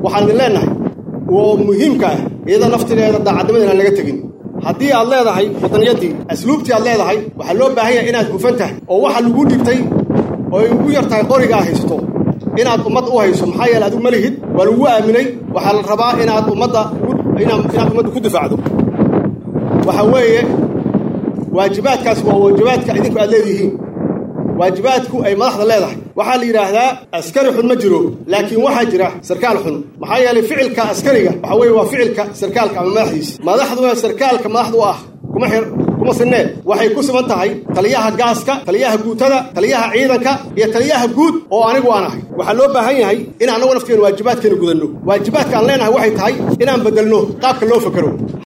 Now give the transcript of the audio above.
waxaan idin leennahay oo muhiimka ah iyada naftigeeda daacadnimada inaan laga tegin haddii aad leedahay waddaniyadii asluubtii aad leedahay waxaa loo baahan yahay inaad hufan tahay oo waxa lagu dhigtay oo ay ugu yar tahay qorigaa haysto inaad ummad u hayso maxaa yeele adigu ma lihid waa lagu aaminay waxaa la rabaa inaad ummadda inaad ummadda ku difaacdo waxa weeye waajibaadkaas waa waajibaadka idinku aad leedihiin waajibaadku ay madaxda leedahay waxaa la yidhaahdaa askari xun ma jiro laakiin waxaa jira sarkaal xun maxaa yeelay ficilka askariga waxa weeye waa ficilka sarkaalka ama madaxdiisa madaxduna sarkaalka madaxdu ah kuma xir kuma sinee waxay ku siman tahay taliyaha gaaska taliyaha guutada taliyaha ciidanka iyo taliyaha guud oo anigu aan ahay waxaa loo baahan yahay in annagu nafteena waajibaadkeena gudanno waajibaadka aan leenahay waxay tahay inaan bedelno qaabka loo fakero